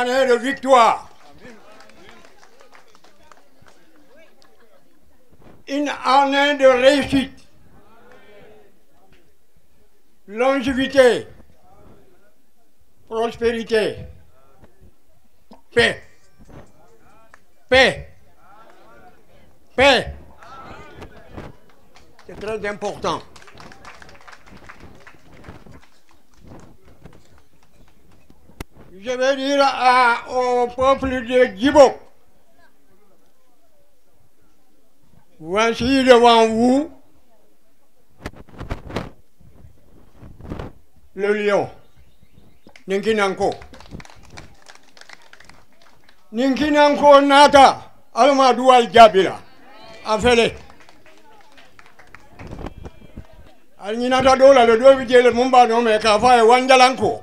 année de victoire, une année de réussite, longévité, prospérité, paix, paix, paix. C'est très important. Je vais dire à- au peuple de Djibo, voici devant vous le lion, Ninkinanko. Ninkinanko nata, Almadou Al-Jabila, Afele. Alñinata ɗo la le ɗo wi jele mum mbaɗo me ka fa e wanjalanko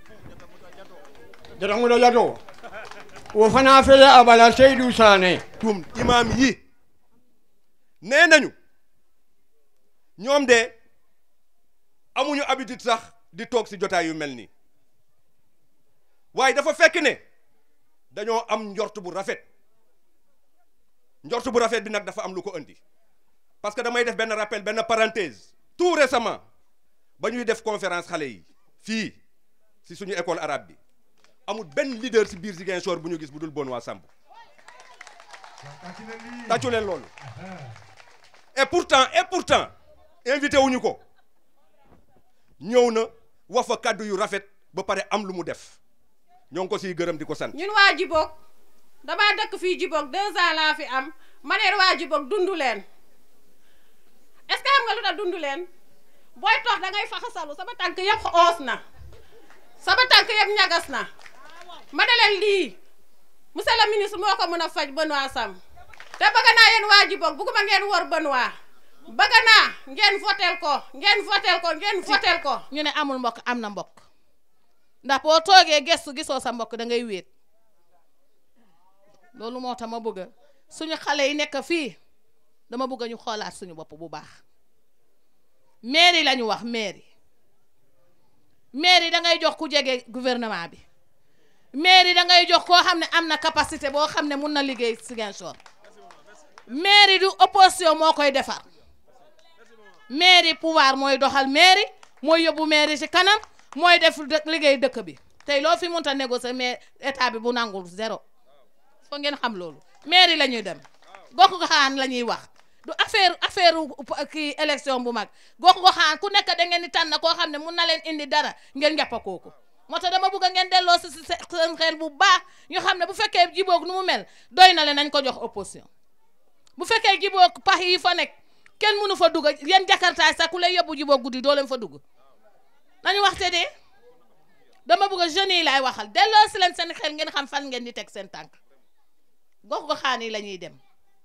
jatamuɗo jato wo fana fele abala seydou sané tum imaam yi nee nañu ñoom de amuñu habitude sax di toog ci jotaay yu mel nii waaye dafa fekk ne dañoo am njort bu rafet njort bu rafet bi nag dafa am lu ko indi parce que damay def benn rappel benn parenthèse tout récemment ba ñuy def conférence xale yi fii ci suñu école arabe bi amul benn leader ci biir Ziguinchor bu ñu gis bu dul Benoît Sambou tàccu leen loolu et pourtant et pourtant invité wuñu ko ñëw na wax fa kàddu yu rafet ba pare am lu mu def ñoo ngi ko siy gërëm di ko sant ñun waa Djibok damaa dëkk fii Djibok deux ans laa fi am ma ne waa Djibok dundu leen est-ce que xam nga lu tax dundu leen booy toog da ngay faxasalu sama tànk yëpp oos na sama tànk yëpp ñagas na ma ne leen lii monsieur le ministre moo ko mën a faj Benoît Sam te bëgg naa yéen waa Djibok bugguma ngeen wor Benoît bëgg naa ngeen votel ko ngeen votel ko ngeen votel ko ñu ne amul mbokk am na mbokk ndax boo toogee gestu gisoo sa mbokk da ngay wéet loolu moo tax ma bëgg suñu xale yi nekk fii dama bëgg ñu xoolaat suñu bopp bu baax mairie la ñu wax mairie mairie da ngay jox ku jege gouvernement bi mairie da ngay jox koo xam ne am na capacité boo xam ne mun na liggéey Ziguinchor mairie du opposition moo koy defar mairie pouvoir mooy doxal mairie mooy yóbbu mairie ci kanam mooy def dë- liggéey dëkk bi tey loo fi mënta négocier mais état bi bu nangul zéro foo ngeen xam loolu mairie la ñuy dem gox goxaan la ñuy wax du affaire affaire kii élection bu mag gox goxaan ku nekk da ngeen di tànn koo xam ne mun na leen indi dara ngeen jàppa kooku moo tax dama bëgg ngeen delloo si si seen xel bu baax ñu xam ne bu fekkee jiboog nu mu mel doy na leen nañ ko jox opposition bu fekkee jiboog pax yi fa nekk kenn mënu fa dugg yéen jakartaay sax ku lay yóbbu jiboog guddi doo leen fa dugg nañu waxte de dama bëgg jeunes yi laay waxal delloo si leen seen xel ngeen xam fan ngeen di teg seen tànk gox goxaan yi la ñuy dem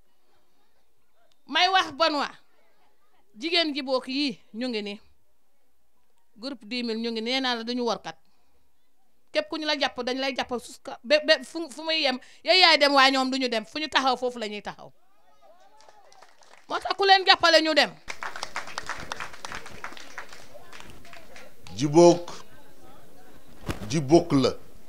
may wax Benoît jigéen jibook yii ñu ngi ni groupe 10 000 ñu ngi nee naa la dañu warkat képp ku ñu la jàpp dañ lay jàpp suska ba ba fu fu muy yem yow yaay dem waaye ñoom du ñu dem fu ñu taxaw foofu la ñuy taxaw moo tax ku leen jàppale ñu dem Djibok Djibok la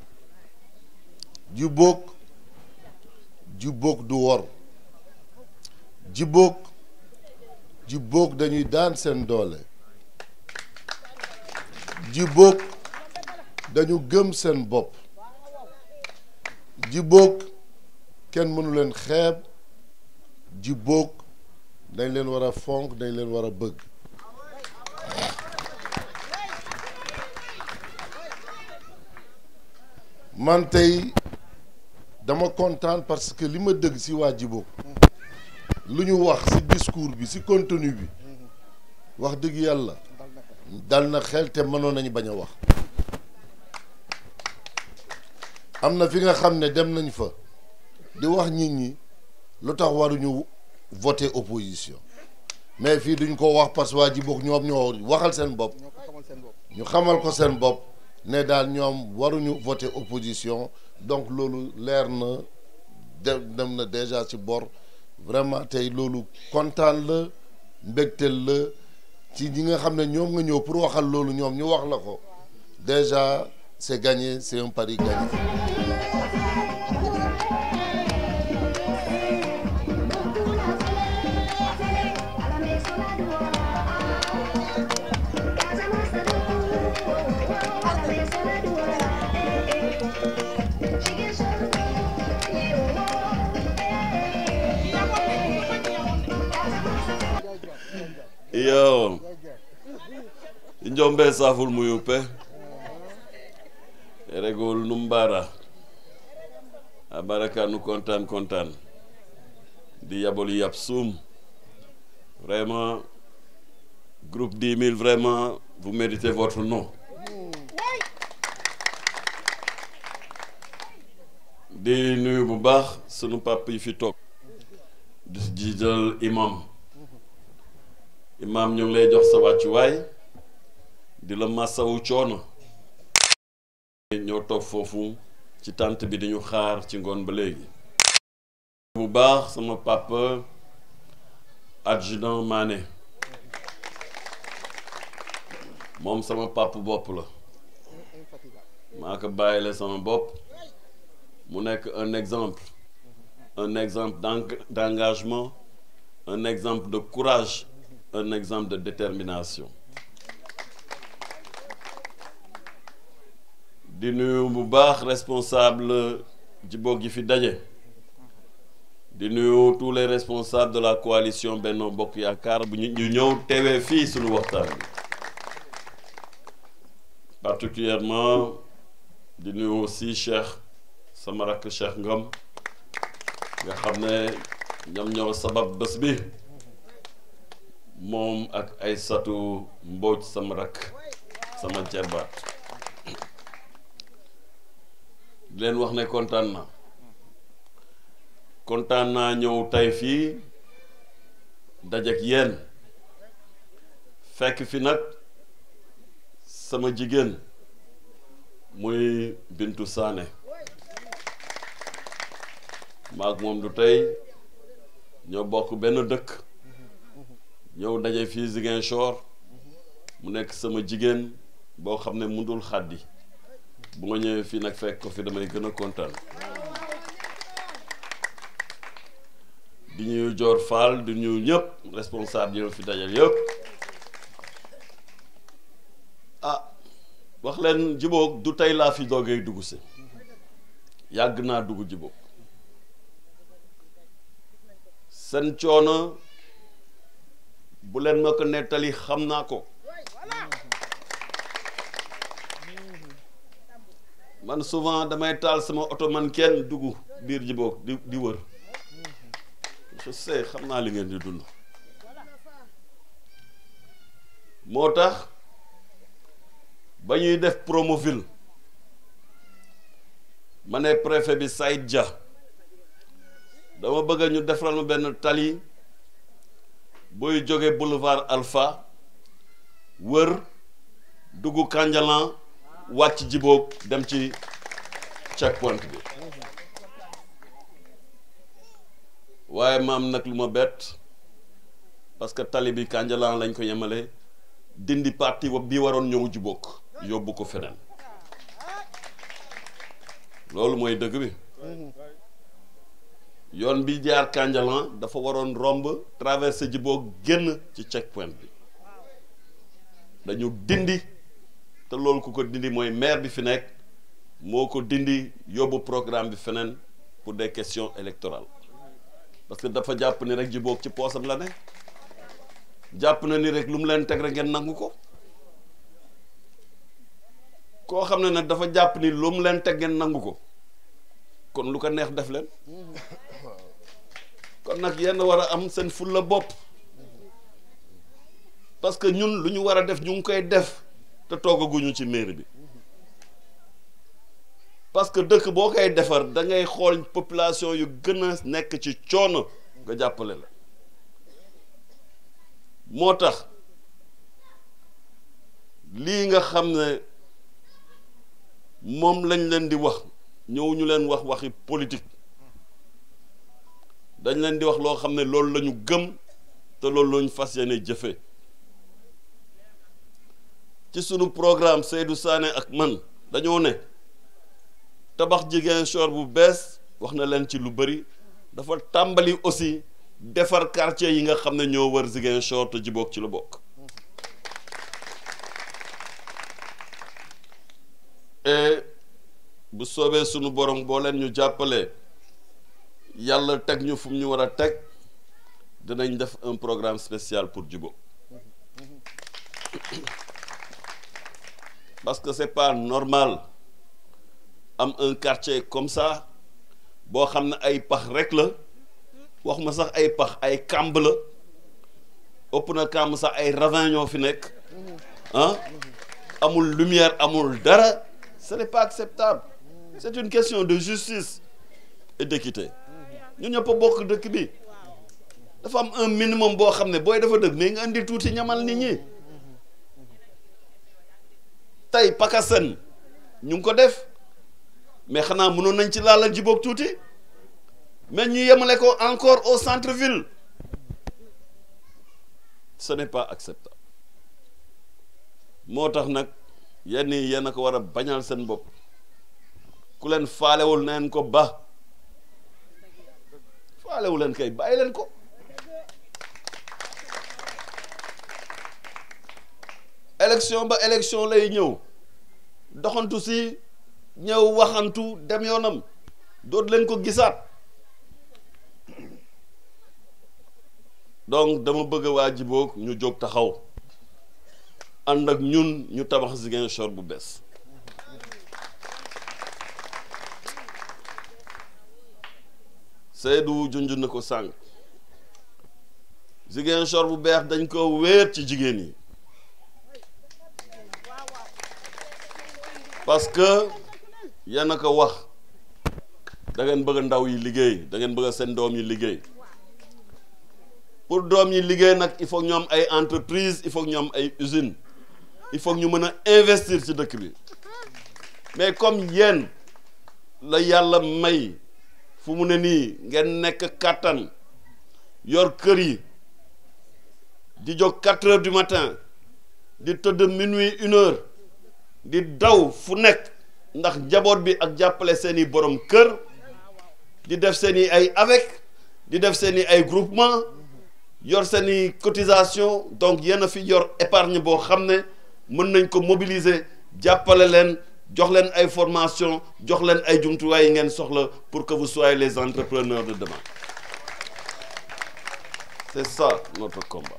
Djibok Djibok du wor Djibok Djibok dañuy daan seen doole Djibok dañu gëm seen bopp Djibok kenn mënu leen xeeb Djibok dañ leen war a fonk dañ leen war a bëgg man tey dama kontaan parce que li ma dëgg ci waa Djibok lu ñu wax ci discours bi ci contenu bi wax dëgg yàlla dal na xel te mënoon nañu bañ a wax am na fi nga xam ne dem nañ fa di wax nit ñi lu tax waruñu voter opposition mais fii duñ ko wax parce que waa Djibok ñoom ñoo waxal seen bopp ñu xamal ko seen bopp ne daal ñoom waruñu voter opposition donc loolu leer na de dem na déjà ci bor vraiment tey loolu kontaan la mbégteel la ci ñi nga xam ne ñoom nga ñëw pour waxal loolu ñoom ñu wax la ko déjà c'est gagné c'est un pari gagné iyo njombe saful muyupe regol numbara a baraka nu kontaan kontaan di yaboli yab suum vraiment groupe 10 000 vraiment vous méritez votre nom di nuyu bu baax sunu papa yi fi toog di jiital imam imam ñu ngi lay jox sa wàccuwaay di la masawu coono ñoo toog foofu ci tànt bi dañu xaar ci ngoon ba léegi bu baax sama papa adjudant Mané moom sama papa bopp la maa ko bàyyile sama bopp mu nekk un exemple un exemple d'eng- d'engagement un exemple de courage un exemple de détermination di nuyu bu baax responsable jiboog yi fi daje di nuyu tous les responsables de la coalition Benno Bokk Yaakaar bu ñu ñu ñëw teewee fii suñu waxtaan bi particulièrement di nuyu aussi Cheikh sama rakk Cheikh Ngom nga xam ne ñoom ñoo sabab bés bi moom ak ay satu mbooj sama rakk sama jarbaat di leen wax ne kontaan na kontaan naa ñëw tey fii dajek yéen fekk fi nag sama jigéen muy Bintu Sané maak moom du tey ñoo bokk benn dëkk ñëw daje fii Ziguinchor mu nekk sama jigéen boo xam ne mundul xàddi bu ma ñëwee fii nag fekk ko fi damay gën a kontaan di ñuy Joor Fall di ñu ñëpp responsable yi fi dajal yëpp ah wax leen jiboog du tey laa fi doogee dugg si yàgg naa dugg jiboog seen coono bu leen ma ko nettali xam naa ko man souvent damay taal sama oto man kenn dugg biir jiboog di di wër je sais xam naa li ngeen di dund moo tax ba ñuy def Promoville ma ne préfet bi Saïd Dia dama bëgg ñu defaral ma benn tali booy jóge boulevard Alpha wër dugg Kanjalan wàcc jiboog dem ci checkpoint bi waaye maam nag lu ma bett parce que tali bi Kanjalan lañ ko yemale dindi parti bi waroon ñëw jiboog yóbbu ko feneen loolu mooy dëgg bi yoon bi jaar Kanjalan dafa waroon romb traversé jiboog génn ci checkpoint bi dañu dindi te loolu ku ko dindi mooy maire bi fi nekk moo ko dindi yóbbu programme bi feneen pour des questions électorales parce que dafa jàpp ni rek jiboog ci poosam la ne jàpp na ni rek lu mu leen teg rek ngeen nangu ko koo xam ne nag dafa jàpp ni lu mu leen teg ngeen nangu ko kon lu ko neex def leen kon nag yenn war a am seen fulla bopp parce que ñun lu ñu war a def ñu ngi koy def te toogaguñu ci mairie bi parce que dëkk boo koy defar da ngay xool population yu gën a nekk ci coono nga jàppale la moo tax lii nga xam ne moom lañ leen di wax ñëw ñu leen wax waxi politique dañ leen di wax loo xam ne loolu la ñu gëm te loolu la ñu fas yéene jëfe ci sunu programme Seydou Sané ak man dañoo ne tabax Ziguinchor bu bees wax na leen ci lu bëri dafa tàmbali aussi defar quartier yi nga xam ne ñoo wër Ziguinchor te Djibok ci la bokk et bu soobee sunu borom boo leen ñu jàppalee yàlla teg ñu fu mu ñu war a teg dinañ def un programme spécial pour Djibok parce que c'est pas normal am un quartier comme ça boo xam ne ay pax rek la wax ma sax ay pax ay kàmb la ëpp na kàmb sax ay ravin ñoo fi nekk ah amul lumière amul dara ce n'est pas acceptable c'est une question de justice et d'équité ñun ñëpp a bokk dëkk bi dafa am un minimum boo xam ne booy dafa dëkk mais nga indi tuuti ñamal nit ñi tey Pakasen ñu ngi ko def mais xanaa mënoon nañ ci laalal Djibok tuuti mais ñu yemale ko encore au centre-ville ce n'est pas acceptable moo tax nag yenn yi yéen a ko war a bañal seen bopp ku leen faalewul neen ko ba faalewu leen kay bàyyi leen ko élection ba élection lay ñëw doxantu si ñëw waxantu dem yoonam dootu leen ko gisaat donc dama bëgg waa Djibok ñu jóg taxaw ànd ak ñun ñu tabax Ziguinchor bu bees Seydou junj na ko sànq Ziguinchor bu beex dañ ko wéer ci jigéen yi parce que yéen a ko wax da ngeen bëgg ndaw yi liggéey da ngeen bëgg seen doom yi liggéey pour doom yi liggéey nag il faut ñu am ay entreprise il faut ñu am ay usines il faut ñu mën a investir ci dëkk bi mais comme yéen la yàlla may fu mu ne nii ngeen nekk kàttan yor kër yi di jóg quatre heures du matin di tëdd minuit une heure di daw fu nekk ndax njaboot bi ak jàppale seeni borom kër di def seeni ay avec di def seeni ay groupement yor seeni cotisation donc yéen a fi yor épargne boo xam ne mën nañ ko mobiliser jàppale leen jox leen ay formation jox leen ay jumtuwaay yi ngeen soxla pour que vous soyez les entrepreneurs de demain c'est ça notre combat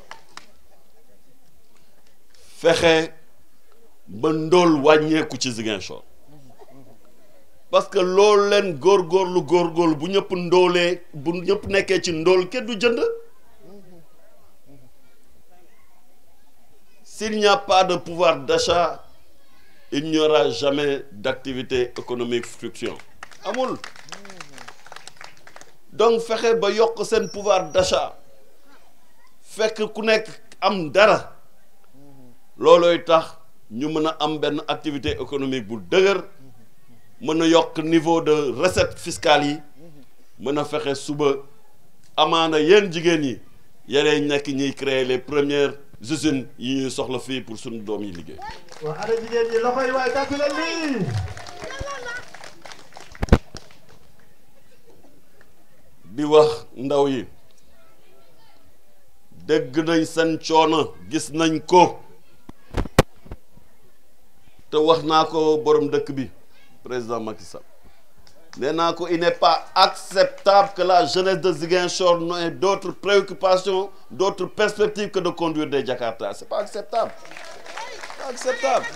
fexe ba ndóol wàññeeku ci Ziguinchor parce que loolu leen góorgóorlu góorgóorlu bu ñëpp ndóolee bu ñëpp nekkee ci ndóol kenn du jënd s'il n'y a pas de pouvoir d'achat il n'y aura jamais d'activité économique fructueuse amul donc fexe ba yokk seen pouvoir d'achat fekk ku nekk am dara loolooy tax ñu mën a am benn activité économique bu dëgër mën a yokk niveau de recette fiscale yi mën a fexe suba amaana yéen jigéen yi yeneen nekk ñuy créer les premières usines yi ñuy soxla fii pour suñu doom yi liggéey. waa ana jigéen ñi loxo yi waaye tàcc leen lii di wax ndaw yi dégg nañ seen coono gis nañ ko te wax naa ko borom dëkk bi président Macky Sall nee naa ko il n'est pas acceptable que la jeunesse de Ziguinchor n'ait d'autres préoccupations d'autres perspectives que de conduire des Jakarta c'est pas acceptable c'est pas acceptable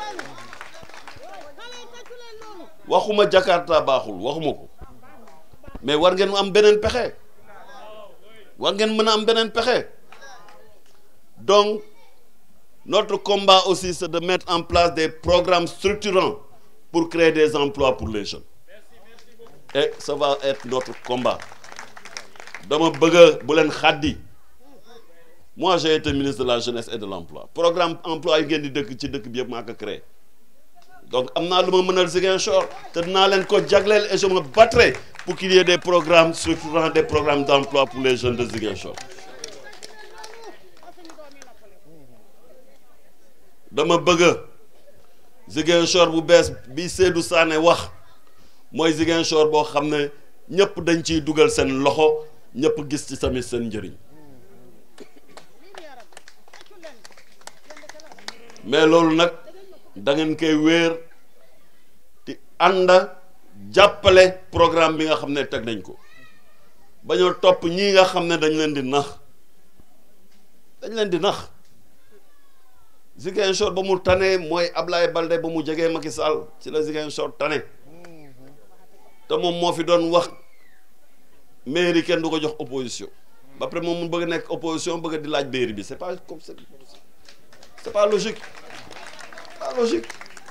waxuma Jakarta baaxul waxuma ko mais war ngeen am beneen pexe war ngeen mën a am beneen pexe donc notre combat aussi c'est de mettre en place des programmes structurants pour créer des emplois pour les jeunes et ça va être notre combat dama bëgg bu leen xaddi moi j'ai été ministre de la jeunesse et de l'emploi programme emploi yi ngeen di dëkk ci dëkk bi yëpp maa ko créé donc am naa lu ma mënal Ziguinchor te dinaa leen ko jagleel et je me battrai pour qu'il y ait des programmes structurants des programmes d'emploi pour les jeunes de Ziguinchor dama bëgg Ziguinchor bu bees bi Seydou Sané wax mooy Ziguinchor boo xam ne ñëpp dañ ciy dugal seen loxo ñëpp gis ci tamit seen njëriñ mais loolu nag da ngeen koy wéer di ànd jàppale programme bi nga xam ne teg nañ ko bañoo topp ñii nga xam ne dañ leen di nax dañ leen di nax Ziguinchor ba mu tane mooy Ablaye Balde ba mu jegee Macky Sall ci la Ziguinchor tane te moom moo fi doon wax mairie kenn du ko jox opposition ba pare moom mu bëgg nekk opposition bëgg di laaj mairie bi c'est pas comme c'est c'est pas logique pas logique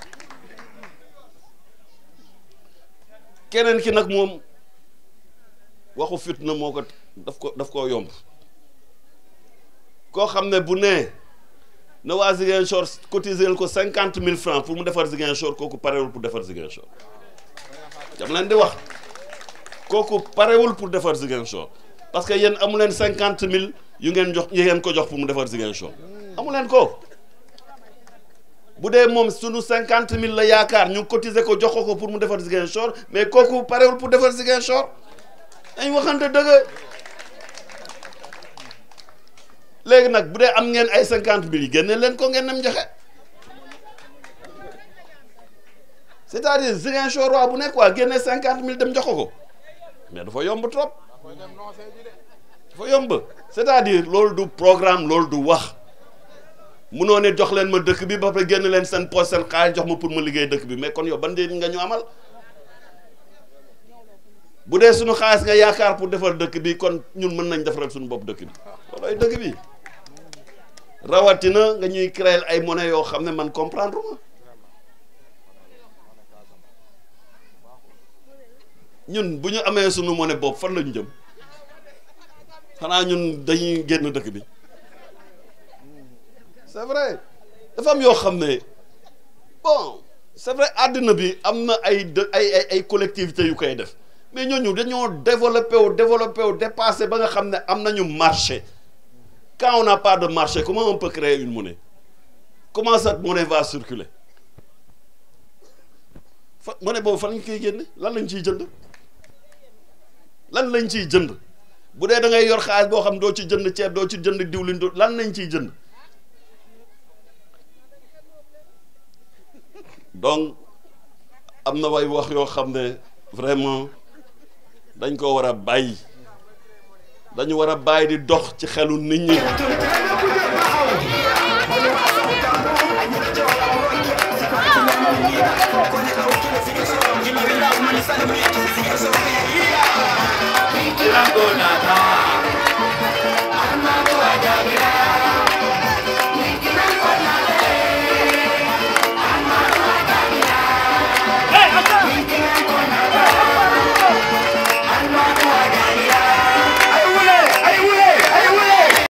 keneen ki nag moom waxu fitna moo ko daf ko daf koo yomb koo xam ne bu nee na waa Ziguinchor cotiser ko cinquante mille francs pour mu defar Ziguinchor kooku parewul pour defar Ziguinchor dam leen di wax kooku parewul pour defar Ziguinchor parce que yéen amu leen cinquante mille yu ngeen jox yu ngeen ko jox pour mu defar Ziguinchor amu leen ko bu dee moom sunu cinquante mille la yaakaar ñu cotiser ko jox ko pour mu defar Ziguinchor mais kooku parewul pour defar Ziguinchor dañ waxante dëgg léegi nag bu dee am ngeen ay cinquante mille yi génne leen ko ngeen dem joxe c'est-à-dire Ziguinchor waa bu nekk waa génne cinquante mille dem jox ko mais dafa yomb trop dafa yomb c'est-à-dire loolu du programme loolu du wax munoo ne jox leen ma dëkk bi ba pare génn leen seen poche seen xaalis jox ma pour ma liggéey dëkk bi mais kon yow ban njëriñ nga ñu amal bu dee suñu xaalis nga yaakaar pour defar dëkk bi kon ñun mën nañ defaral suñu bopp dëkk bi loolooy dëkk bi rawatina nga ñuy créer ay monnaie yoo xam ne man comprendre ma ñun bu ñu amee suñu monnaie bopp fan lañu jëm xanaa ñun dañuy génn dëkk bi c'est vrai dafa am yoo xam ne bon c'est vrai àddina bi am na ay dë ay ay ay collectivités yu koy def mais ñooñu dañoo développé wu développé wu dépassé ba nga xam ne am nañu marché quand on n'a pas de marché comment on peut créer une monnaie comment cette monnaie va circuler fa monnaie boobu fan lañ koy génne lan lañ ciy jënd lan lañ ciy jënd bu dee da ngay yor xaalis boo xam doo ci jënd ceeb doo ci jënd diwlin doo lan lañ ciy jënd donc am na way wax yoo xam ne vraiment dañ ko war a bàyyi dañu war a bàyyi di dox ci xelu nit ñi